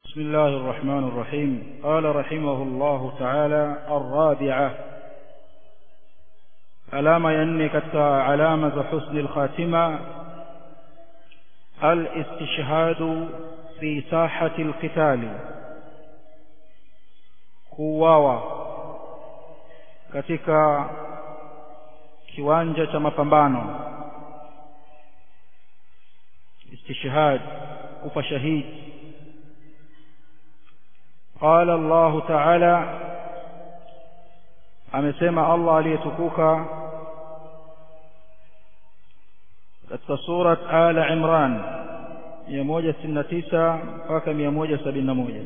بسم الله الرحمن الرحيم قال رحمه الله تعالى الرابعة alama ya nne katika alama za husni lkhatima alistishhadu fi sahati lqitali kuuawa katika kiwanja cha mapambano istishhad kufa shahidi qala Allah ta'ala amesema Allah aliyetukuka katika surat Ala Imran 169 mpaka 171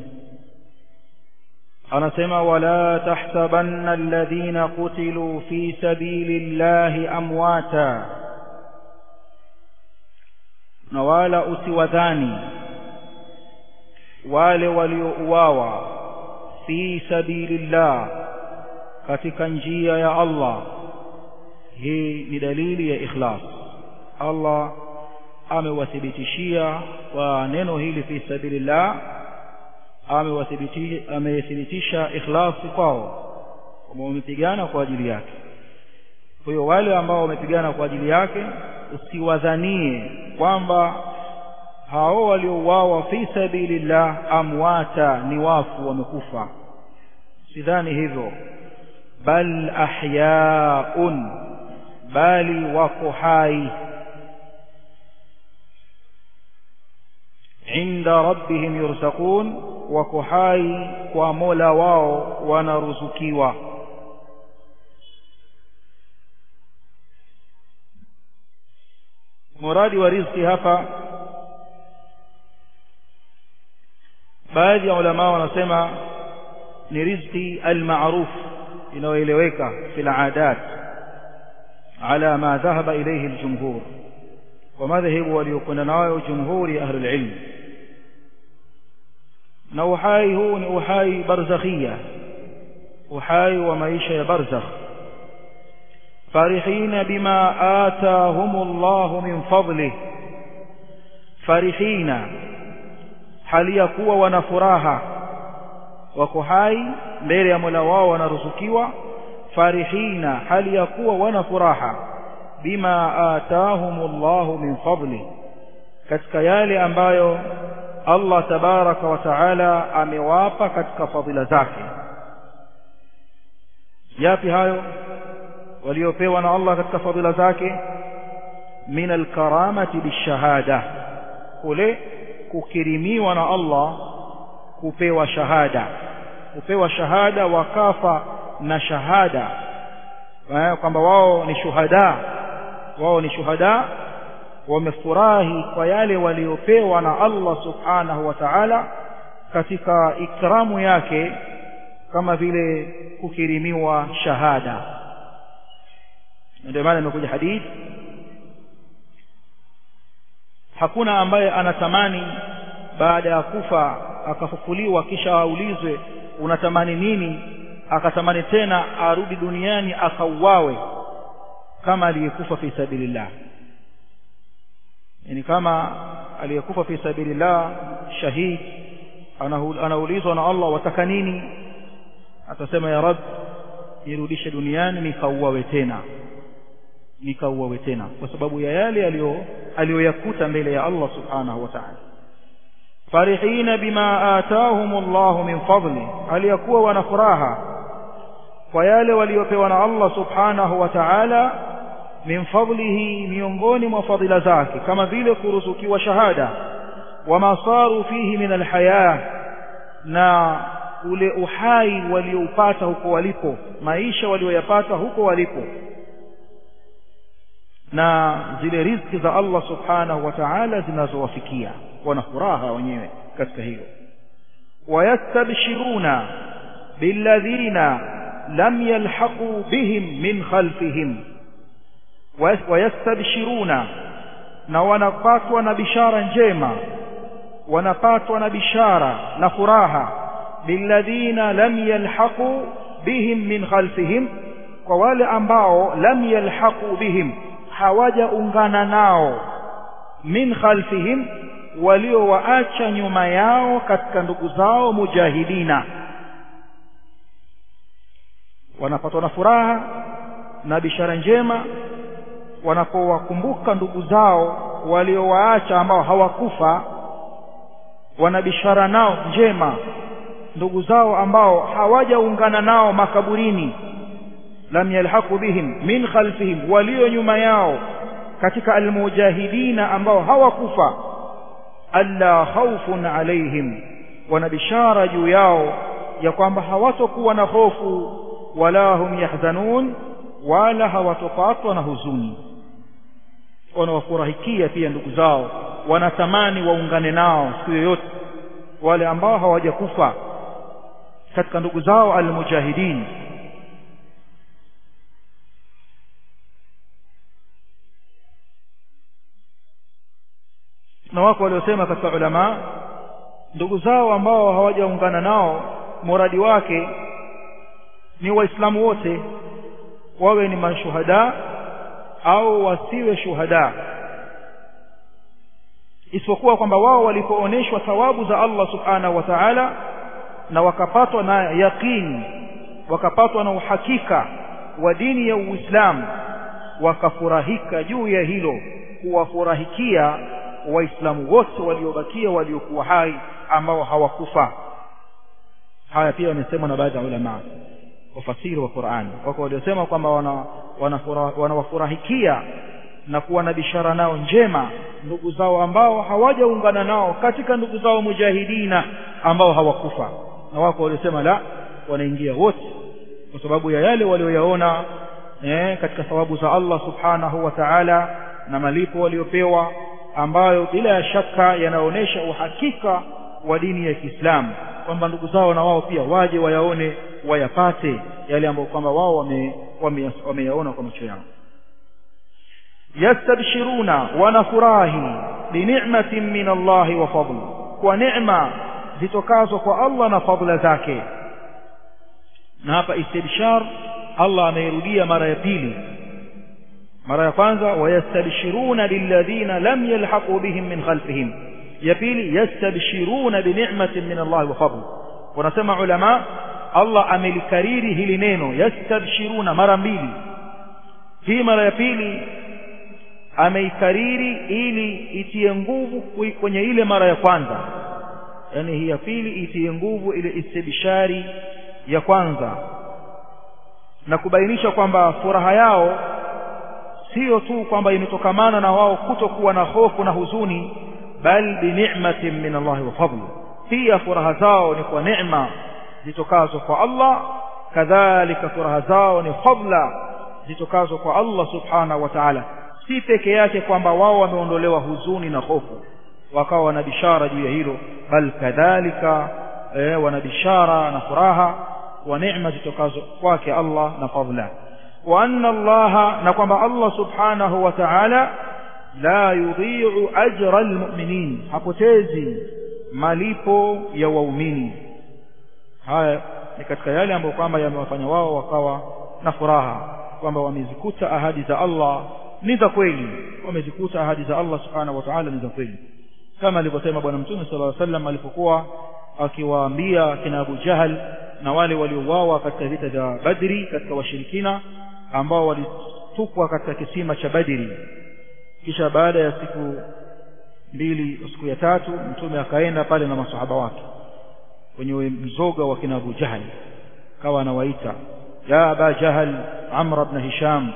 anasema wala tahsabanna alladhina qutilu fi sabilillahi amwata na wala usiwadhani wale waliouawa fi sabilillah katika njia ya Allah hii ni dalili ya ikhlas Allah amewathibitishia kwa neno hili fi sabilillah amethibitisha ikhlasi kwao kwamba wamepigana kwa ajili yake kwa hiyo wale ambao wamepigana kwa ajili yake usiwadhanie kwamba hao waliouawa fi sabilillah amwata ni wafu wamekufa sidhani hivyo bal ahyaun bali wako hai inda rabbihim yurzaqun wako hai kwa mola wao wanaruzukiwa muradi wa riziki hapa baadhi ya ulama wanasema ni riziki almaruf inayoeleweka fil aadat ala ma dhahaba ilayhi aljumhur wa madhhabu waliokwenda nayo jumhuri ahli alilm na uhai huu ni uhai barzakhia uhai wa maisha ya barzakh farihina bima atahumullahu min fadlih farihina hali ya kuwa wana furaha wako hai mbele ya Mola wao wanaruzukiwa farihina hali ya kuwa wana furaha bima atahumullahu min fadli katika yale ambayo Allah tabaraka wa taala amewapa katika fadhila zake yapi hayo waliopewa na Allah katika fadhila zake min alkaramati bishahada kule kukirimiwa na Allah kupewa shahada kupewa shahada wakafa na shahada kwamba wao ni shuhada wao ni shuhada wamefurahi kwa yale waliopewa na Allah subhanahu wa ta'ala katika ikramu yake kama vile kukirimiwa shahada ndio maana imekuja hadithi hakuna ambaye anatamani baada ya kufa akafufuliwa kisha aulizwe unatamani nini akatamani tena arudi duniani akauawe kama aliyekufa fi sabilillah yani kama aliyekufa fi sabilillah shahid anaulizwa na Allah wataka nini atasema ya rab nirudishe duniani nikauawe tena nikauawe tena kwa sababu ya yale aliyoyakuta mbele ya Allah subhanahu wa ta'ala farihina bima atahum Allah min fadli aliyakuwa wana furaha kwa yale waliopewa na Allah subhanahu wa ta'ala min fadlihi miongoni mwa fadhila zake kama vile kuruzukiwa shahada wama saru fihi min alhaya na ule uhai walioupata huko walipo maisha walioyapata huko walipo na zile riziki za Allah subhanahu wa ta'ala zinazowafikia wana furaha wenyewe katika hilo wayastabshiruna billadhina lam yalhaqu bihim min khalfihim wayastabshiruna na wanapatwa na bishara njema wanapatwa na bishara na furaha billadhina lam yalhaqu bihim min khalfihim kwa wale ambao lam yalhaqu bihim hawajaungana nao min khalfihim waliowaacha nyuma yao katika ndugu zao mujahidina wanapatwa na furaha na bishara njema wanapowakumbuka ndugu zao waliowaacha ambao hawakufa wana bishara nao njema ndugu zao ambao hawajaungana nao makaburini lam yalhaqu bihim min khalfihim walio nyuma yao katika almujahidina ambao hawakufa alla khawfun alaihim wana bishara juu yao ya kwamba hawatokuwa na hofu wala hum yahzanun wala hawatopatwa na huzuni wanawafurahikia pia ndugu zao wanatamani waungane nao siku yoyote wale ambao hawajakufa katika ndugu zao almujahidin na wako waliosema katika ulama ndugu zao ambao hawajaungana nao muradi wake ni waislamu wote wawe ni mashuhada au wasiwe shuhada isipokuwa kwamba wao walipoonyeshwa thawabu za Allah subhanahu wa ta'ala na wakapatwa na yaqini wakapatwa na uhakika wa dini ya Uislamu wakafurahika juu ya hilo kuwafurahikia waislamu wote waliobakia waliokuwa hai ambao hawakufa haya pia wamesemwa na baadhi ya ulama wafasiri wa Qur'an wako waliosema kwamba wana wanawafurahikia wana na kuwa na bishara nao njema ndugu zao ambao hawajaungana nao katika ndugu zao mujahidina ambao hawakufa na wako waliosema la wanaingia wote kwa sababu ya yale walioyaona eh, katika thawabu za Allah subhanahu wa ta'ala na malipo waliopewa ambayo bila ya shaka yanaonyesha uhakika wa dini ya Kiislamu kwamba ndugu zao na wao pia waje wayaone wayapate yale ambayo kwamba wao wameyaona wame, wame kwa macho yao yastabshiruna wanafurahi binicmatin min Allahi wa fadl kwa neema zitokazo kwa Allah na fadla zake na hapa istibshar Allah ameirudia mara ya pili mara ya kwanza wayastabshiruna lilladhina lam yalhaqu bihim min khalfihim ya pili yastabshiruna binicmatin min Allah wa fadl wanasema ulama Allah amelikariri hili neno yastabshiruna mara mbili hii mara ya pili ameikariri ili itie nguvu kwenye ile mara ya kwanza yani hii ya pili itie nguvu ile istibshari ya kwanza na kubainisha kwamba furaha yao sio tu kwamba imetokamana na wao kutokuwa na hofu na huzuni bal bi ni'matin min Allah wa fadl pia furaha zao ni kwa neema zitokazo kwa Allah kadhalika furaha zao ni fadla zitokazo kwa Allah subhanahu wa ta'ala si peke yake kwamba wao wameondolewa huzuni na hofu wakawa wana bishara juu ya hilo bal kadhalika eh, wana bishara na furaha wa neema zitokazo kwake Allah na fadla wa anna Allah na kwamba Allah subhanahu wa ta'ala la yudhi'u ajra almu'minin hapotezi malipo ya waumini haya ni katika yale ambayo kwamba yamewafanya wao wakawa na furaha kwamba wamezikuta ahadi za Allah ni za kweli wamezikuta ahadi za Allah subhanahu wa ta'ala ni za kweli kama alivyosema bwana mtume sallallahu alaihi wasallam alipokuwa akiwaambia kina Abu Jahal na wale waliouawa katika vita vya Badri katika washirikina ambao walitupwa katika kisima cha Badri kisha baada ya siku mbili siku ya tatu mtume akaenda pale na masahaba wake kwenye mzoga wa kina Abu Jahal kawa anawaita ya Aba Jahal Amr ibn Hisham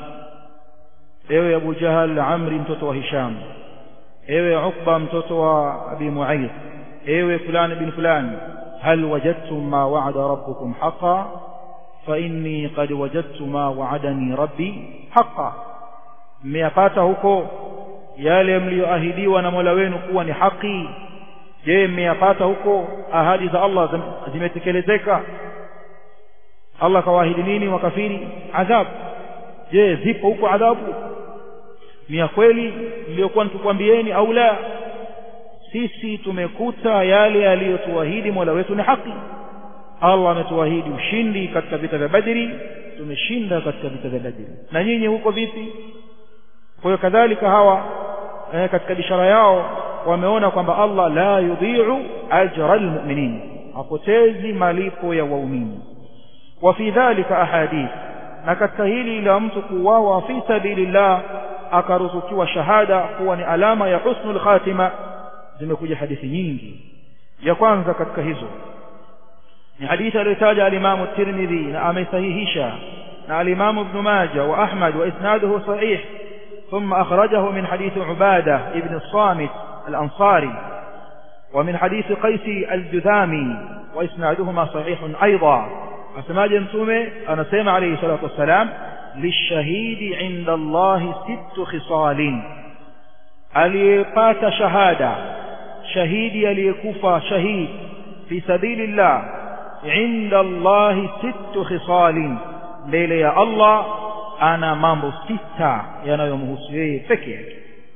ewe Abu Jahal Amri mtoto wa Hisham ewe Uqba mtoto wa Abi Mu'ayth ewe fulani bin fulani hal wajadtum ma wa'ada rabbukum haqqan fa inni qad wajadtu ma wa'adani rabbi haqqan mmeyapata huko yale mlioahidiwa na Mola wenu kuwa ni haki je mmeyapata huko ahadi za Allah zimetekelezeka Allah kawaahidi nini wakafiri adhabu je zipo huko adhabu ni ya kweli niliyokuwa nikikwambieni au la sisi tumekuta yale aliyotuahidi Mola wetu ni haki Allah ametuahidi ushindi katika vita vya Badri tumeshinda katika vita vya Badri na nyinyi huko vipi kwa hiyo kadhalika hawa eh, katika bishara yao wameona kwamba Allah la yudhi'u ajra almu'minin hapotezi malipo ya waumini wa fi dhalika ahadith na katika hili la mtu kuuawa fi sabilillah akaruzukiwa shahada kuwa ni alama ya husnul khatima zimekuja hadithi nyingi ya kwanza katika hizo ni hadithi aliyotaja al-Imam at-Tirmidhi na amesahihisha na al-Imam Ibn Majah wa Ahmad wa isnaduhu sahih ثم أخرجه من حديث عبادة ابن الصامت الأنصاري ومن حديث قيس الجذامي وإسنادهما صحيح أيضا أسماء جمتومي أنا سيما عليه الصلاة والسلام للشهيد عند الله ست خصال aliyepata shahada shahidi aliyekufa shahid fi sabilillah inda Allahi sittu khisalin mbele ya Allah ana mambo sita yanayomhusu yeye peke yake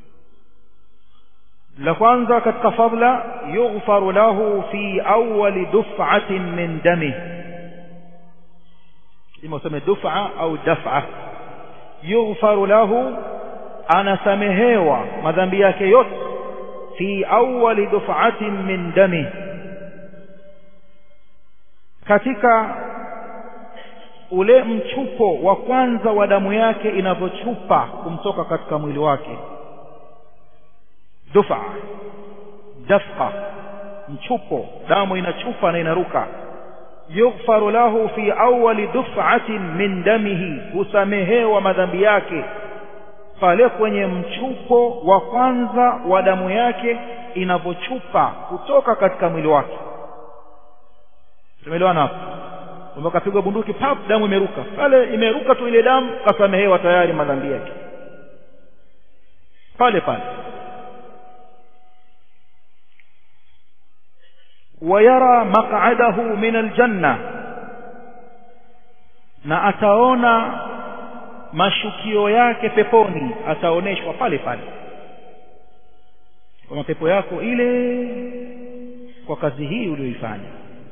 la kwanza katika fadla yughfaru lahu fi awwali duf'atin min dami ima useme duf'a au daf'a yughfaru lahu anasamehewa madhambi yake yote fi awwali duf'atin min dami katika ule mchupo wa kwanza wa damu yake inavyochupa kumtoka katika mwili wake dufa dafqa mchupo damu inachupa na inaruka yughfaru lahu fi awwali duf'atin min damihi husamehewa madhambi yake pale kwenye mchupo wa kwanza wa damu yake inavyochupa kutoka katika mwili wake tumeelewana hapo kwamba kapigwa bunduki pap damu imeruka pale imeruka tu ile damu kasamehewa tayari madhambi yake pale pale ويرى مقعده من الجنة na ataona mashukio yake peponi ataoneshwa pale pale kwa mapepo yako ile kwa kazi hii uliyoifanya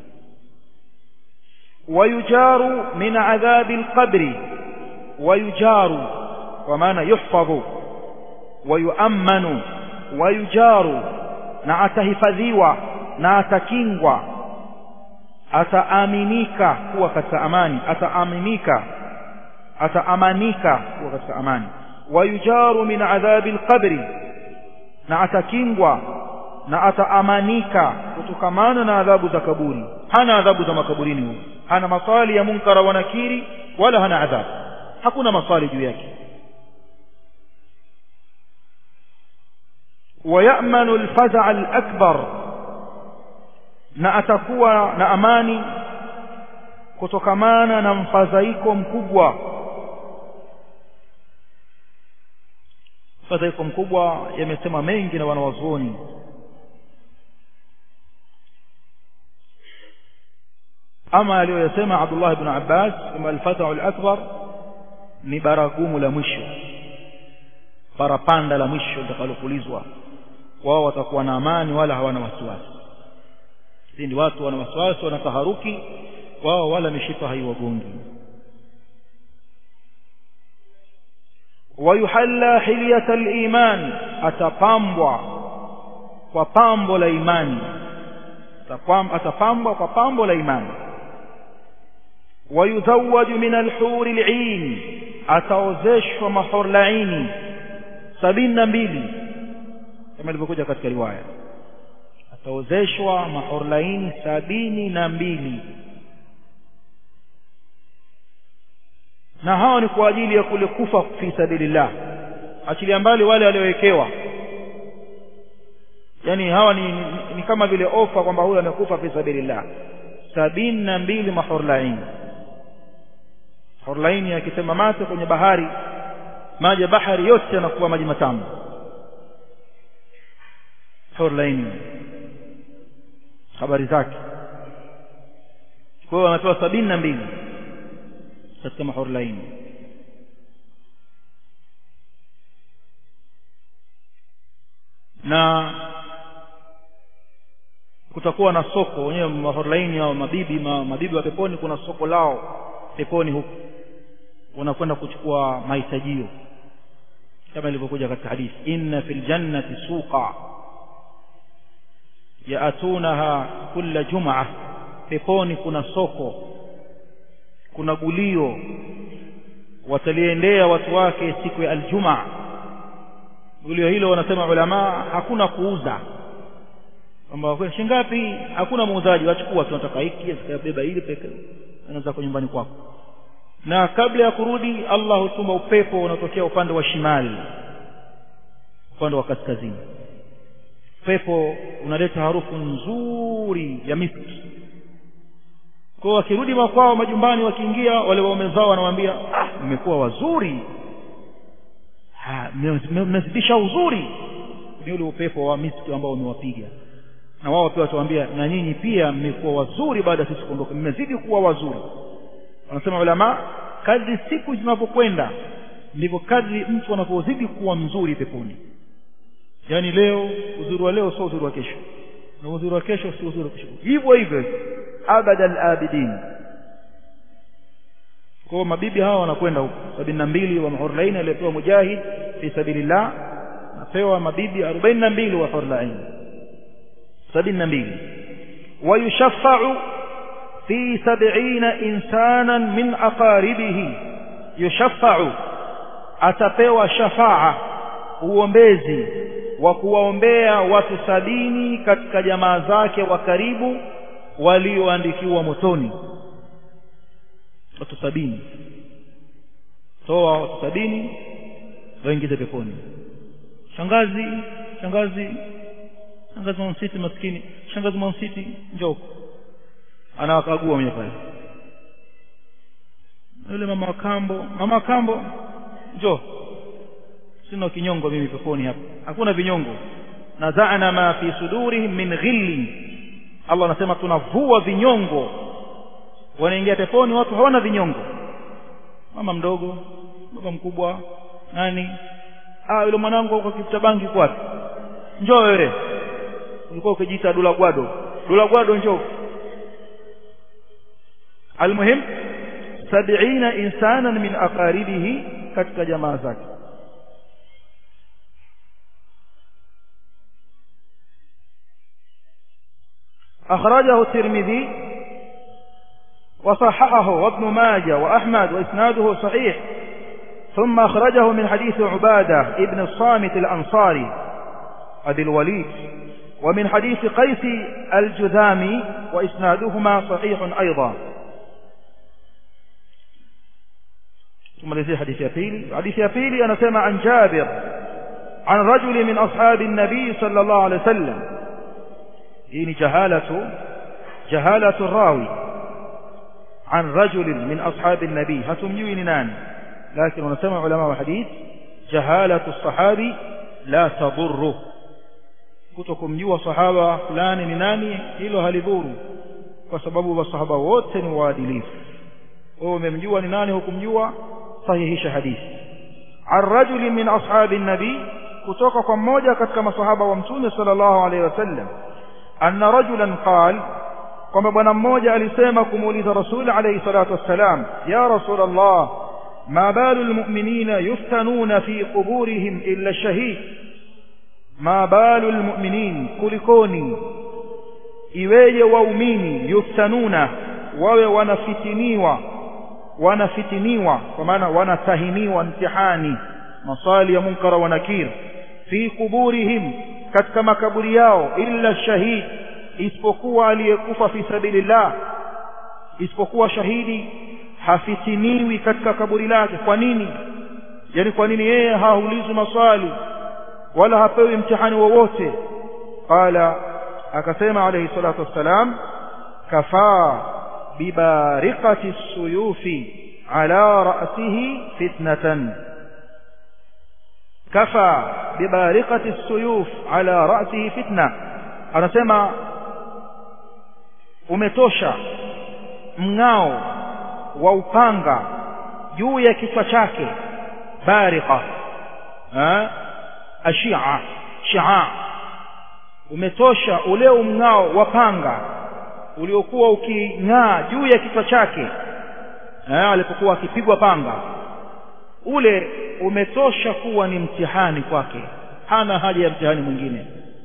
ويجار من عذاب القبر ويجار ومعنى يحفظ ويؤمن ويجار na atahifadhiwa na atakingwa ataaminika kuwa katika amani ataaminika ataamanika kuwa katika amani wayujaru min adhabi alqabri na atakingwa na ataamanika kutokamana na adhabu za kaburi hana adhabu za makaburini huyo hana maswali ya munkara wa nakiri wala hana adhabu hakuna maswali juu yake ويأمن الفزع الأكبر na atakuwa na amani kutokamana na mfadhaiko mkubwa mfadhaiko mkubwa yamesema mengi na wanawazuoni ama aliyoyasema Abdullah ibn Abbas kama al-fathu al-akbar ni baragumu la mwisho parapanda la mwisho litakalopulizwa wao watakuwa na amani wala hawana wasiwasi ndi watu wana wasiwasi wana taharuki wao wala mishipa haiwagongi wayuhalla hilyata al-iman atapambwa kwa pambo la imani atapambwa kwa pambo la imani wayuzawwaju min al-huri al-'ain ataozeshwa mahorlaini sabini na mbili kama ilivyokuja katika riwaya ataozeshwa mahorlaini sabini na mbili na hawa ni kwa ajili ya kule kufa fi sabilillah achilia mbali wale waliowekewa yani hawa ni, ni, ni kama vile ofa kwamba huyu amekufa fi sabilillah sabini na mbili mahorlaini horlaini akisema mate kwenye bahari maji ya bahari yote yanakuwa maji matamu horlaini habari zake kwa hiyo wanapewa sabini na mbili katika mahorlaini na kutakuwa na soko wenyewe mahorlaini au mabibi ma, mabibi wa peponi kuna soko lao peponi huku unakwenda kuchukua mahitajio kama ilivyokuja katika hadithi inna fil jannati suqa yaatunaha kulla jumaa peponi kuna soko kuna gulio wataliendea watu wake siku ya aljumaa gulio hilo wanasema ulama hakuna kuuza kwamba shingapi hakuna muuzaji wachukua tunataka hiki atakayebeba hili peke anaweza kwa nyumbani kwako na kabla ya kurudi Allah hutuma upepo unaotokea upande wa shimali upande wa kaskazini upepo unaleta harufu nzuri ya miski kwa wakirudi makwao majumbani wakiingia wale waume zao wanamwambia ah mmekuwa wazuri mmezidisha uzuri ni ule upepo wa miski ambao umewapiga na wao pia watawaambia na nyinyi pia mmekuwa wazuri baada ya sisi kuondoka mmezidi kuwa wazuri wanasema ulama kadri siku zinavyokwenda ndivyo kadri mtu anavyozidi kuwa mzuri peponi yaani leo uzuri wa leo sio uzuri wa kesho na uzuri wa kesho sio uzuri wa kesho hivyo hivyo abada al-abidin kwa mabibi hawa wanakwenda huko sabini na mbili wa mahurlain aliyepewa mujahid fi sabilillah napewa mabibi arobaini na mbili wa hurlain sabini na mbili wayushaffau fi sab'ina insanan min aqaribihi yushaffau atapewa shafaa uombezi wa kuwaombea watu sabini katika jamaa zake wa karibu walioandikiwa motoni watu sabini toa watu sabini waingize peponi shangazi shangazi shangazi mwansiti maskini shangazi mwansiti njoo anawakagua mwenye pale yule mama wa kambo mama wa kambo njoo sina kinyongo mimi peponi hapa hakuna vinyongo nazana ma fi sudurihim min ghilli Allah anasema tunavua vinyongo wanaingia peponi watu hawana vinyongo mama mdogo baba mkubwa nani ah yule mwanangu kwa kifuta bangi kwapi njoo wewe ulikuwa ukijiita dula gwado dula gwado njoo almuhim sab'ina insanan min aqaribihi katika jamaa zake أخرجه الترمذي وصححه وابن ماجه وأحمد وإسناده صحيح ثم أخرجه من حديث عبادة ابن الصامت الأنصاري أبي الوليد ومن حديث قيس الجذامي وإسنادهما صحيح أيضا ثم لذي حديث يبيلي حديث يبيلي أنا سمع عن جابر عن رجل من أصحاب النبي صلى الله عليه وسلم hii ni jahalatu jahalatu rawi an rajulin min ashabi nabii hatumjui ni nani lakini wanasema ulama wa hadith jahalatu sahabi la tadurru kutokumjua sahaba fulani ni nani hilo halidhuru kwa sababu masahaba wote ni waadilifu wewe umemjua ni nani hukumjua sahihisha hadithi an rajulin min ashabi nabii kutoka kwa mmoja katika masahaba wa mtume sallallahu alaihi wasallam anna rajulan qal kwamba bwana mmoja alisema kumuuliza rasul alayhi salatu wassalam ya rasul allah ma balu almu'minina yuftanuna fi quburihim illa shahid ma balu almu'minin kulikoni iweje waumini yuftanuna wawe wanafitiniwa wanafitiniwa kwa maana wanatahiniwa mtihani maswali ya munkara wa nakir fi quburihim katika makaburi yao illa shahid isipokuwa aliyekufa fi sabilillah isipokuwa shahidi hafitiniwi katika kaburi lake kwa nini yani kwa nini yeye haulizwi maswali wala hapewi mtihani wowote qala akasema alayhi salatu wassalam kafaa bibariqati suyufi ala ra'sihi fitnatan kafa bibariqati suyuf ala ra'sihi fitna anasema umetosha mng'ao wa upanga juu ya kichwa chake bariqa ashia shia umetosha ule mng'ao wa panga uliokuwa uking'aa juu ya kichwa chake alipokuwa akipigwa panga ule umetosha kuwa ni mtihani kwake hana haja ya mtihani mwingine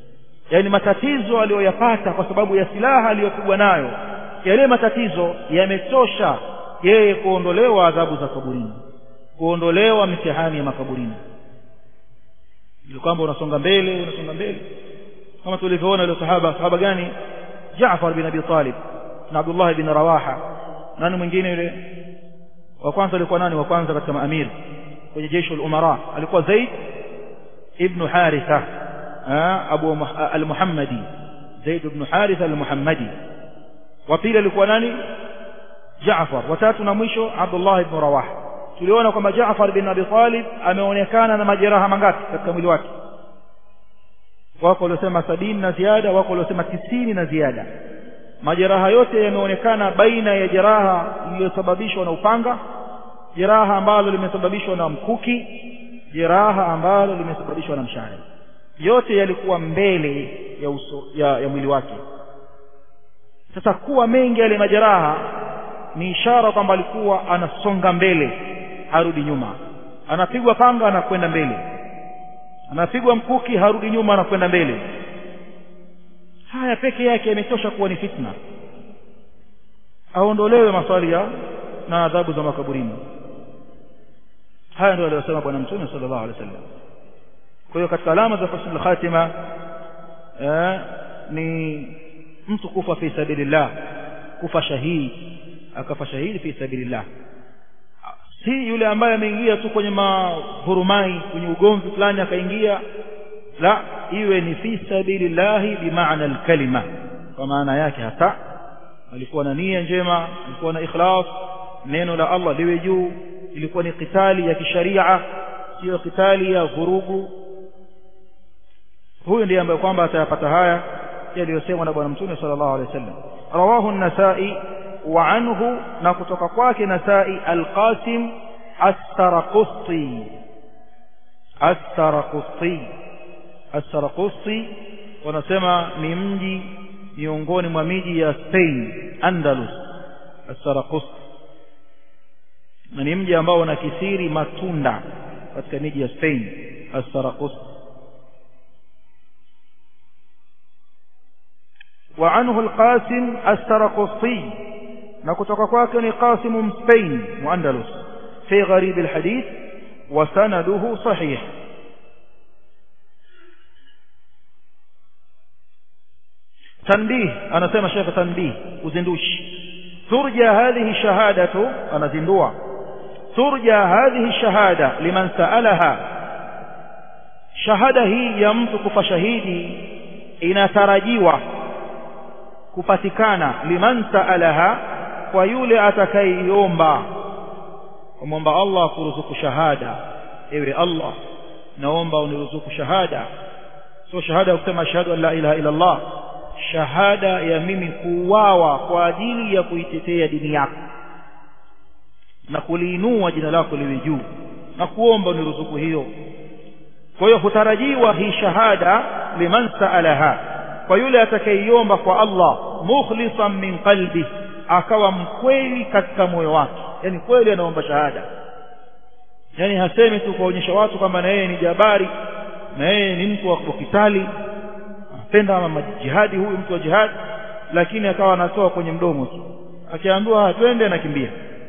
yani matatizo aliyoyapata kwa sababu ya silaha aliyopigwa nayo yale matatizo yametosha yeye kuondolewa adhabu za kaburini kuondolewa mitihani ya makaburini ili kwamba unasonga mbele unasonga mbele kama tulivyoona ile sahaba sahaba gani Jaafar bin Abi Talib na Abdullah bin Rawaha nani mwingine yule wa kwanza alikuwa nani wa kwanza katika maamiri kwenye jeshi la umara alikuwa Zaid ibn Haritha Abu al-Muhammadi Zaid ibn Haritha al-Muhammadi wa pili alikuwa nani Jaafar watatu na mwisho Abdullah ibn Rawaha tuliona kwamba Jaafar bin Abi Talib ameonekana na majeraha mangapi katika mwili wake wako waliosema sabini na ziada wako waliosema tisini na ziada majeraha yote yameonekana baina ya jeraha lililosababishwa na upanga jeraha ambalo limesababishwa na mkuki jeraha ambalo limesababishwa na mshale yote yalikuwa mbele ya uso ya, ya mwili wake sasa kuwa mengi yale majeraha ni ishara kwamba alikuwa anasonga mbele harudi nyuma anapigwa panga anakwenda mbele anapigwa mkuki harudi nyuma anakwenda mbele haya peke yake yametosha kuwa ni fitna aondolewe maswali ya na adhabu za makaburini haya ndio aliyosema bwana mtume sallallahu alaihi wasallam kwa hiyo katika alama za husnul khatima eh, ni mtu kufa fi sabilillah kufa shahidi akafa shahidi fi sabilillah si yule ambaye ameingia tu kwenye mavurumai kwenye ugomvi fulani akaingia la iwe ni fi sabilillahi bimaana alkalima kwa maana yake hata alikuwa na nia njema alikuwa na ikhlas neno la Allah liwe juu ilikuwa ni kitali ya kisharia sio kitali ya vurugu huyu ndiye ambaye kwamba atayapata haya yaliyosemwa na bwana mtume sallallahu alaihi wasallam rawahu an-nasai wa anhu na kutoka kwake nasai al-qasim as-saraqusti as-saraqusti as-saraqusti wanasema ni mji miongoni mwa miji ya Spain Andalus as-saraqusti na ni mji ambao unakithiri matunda katika miji ya Spain as-saraqusti وعنه القاسم السرقسطي نكتك كواكني قاسم سبين وأندلس في غريب الحديث وسنده صحيح تنبيه أنا سيما شيخ تنبيه وزندوش ترجى هذه الشهادة أنا زندوع ترجى هذه الشهادة لمن سألها شهادة هي يمتك فشهيدي إن ترجيوه kupatikana liman saalaha kwa yule atakayeiomba kumwomba Allah kuruzuku shahada ewe Allah naomba uniruzuku shahada sio shahada ya kusema ashhadu an la ilaha illa Allah shahada ya mimi kuuawa kwa ajili ya kuitetea dini yako na kuliinua jina lako liwe juu na kuomba uniruzuku hiyo kwa hiyo hutarajiwa hii shahada liman saalaha kwa yule atakayeiomba kwa Allah mukhlisan min qalbi akawa mkweli katika moyo wake yani kweli anaomba shahada yani hasemi tu kuonyesha watu kwamba na yeye ni jabari na yeye ni mtu wa kitali anapenda jihadi huyu mtu wa jihadi lakini akawa anatoa kwenye mdomo tu akiambiwa twende anakimbia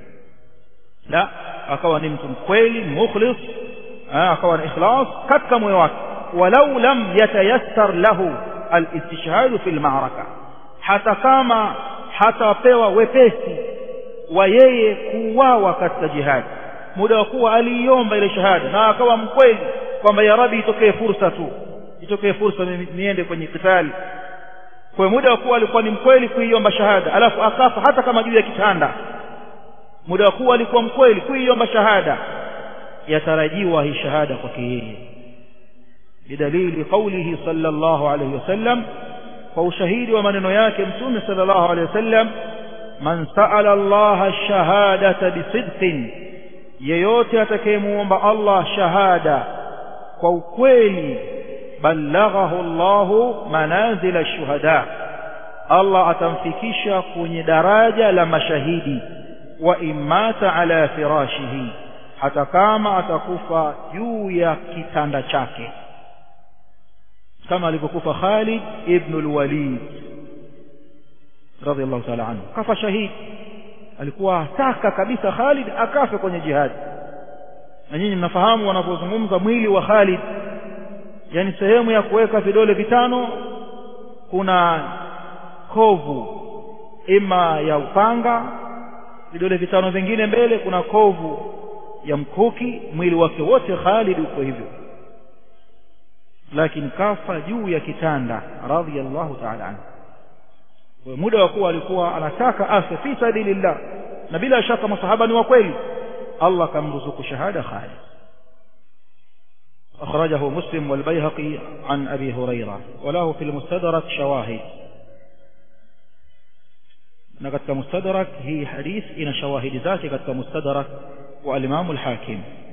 la akawa ni mtu mkweli mukhlis akawa na ikhlas katika moyo wake walau lam yatayassar lahu alistishhadu fil ma'raka hata kama hatapewa wepesi wa yeye kuuawa katika jihadi muda wa kuwa aliiomba ile shahada na akawa mkweli kwamba ya rabi itokee fursa tu itokee fursa niende kwenye kitali kwa muda wa kuwa alikuwa ni mkweli kuiomba shahada alafu akafa hata kama juu ya kitanda muda wa kuwa alikuwa mkweli kuiomba shahada yatarajiwa hii shahada kwake yeye بدليل قوله صلى الله عليه وسلم وشهيد ومن ياك متوم صلى الله عليه وسلم من سأل الله الشهادة بصدق yeyote atakayemuomba Allah shahada kwa ukweli ballaghahu Allahu manazila shuhada Allah atamfikisha kwenye daraja la mashahidi wa imata ala firashihi hata kama atakufa juu ya kitanda chake kama alivyokufa Khalid ibn al-Walid radhiallahu ta'ala anhu kafa shahidi alikuwa ataka kabisa Khalid akafe kwenye jihadi na nyinyi mnafahamu wanapozungumza mwili wa Khalid yani sehemu ya kuweka vidole vitano kuna kovu ima ya upanga vidole vitano vingine mbele kuna kovu ya mkuki mwili wake wote Khalid uko hivyo lakini kafa juu ya kitanda radhiyallahu ta'ala anhu kwa muda wa kuwa alikuwa anataka afe fi sabilillah na bila shaka masahaba ni wa kweli Allah kamruzuku shahada Khalid أخرجه مسلم والبيهقي عن أبي هريرة وله في المستدرك شواهد نقد مستدرك هي حديث إن شواهد ذاتي قد مستدرك والإمام الحاكم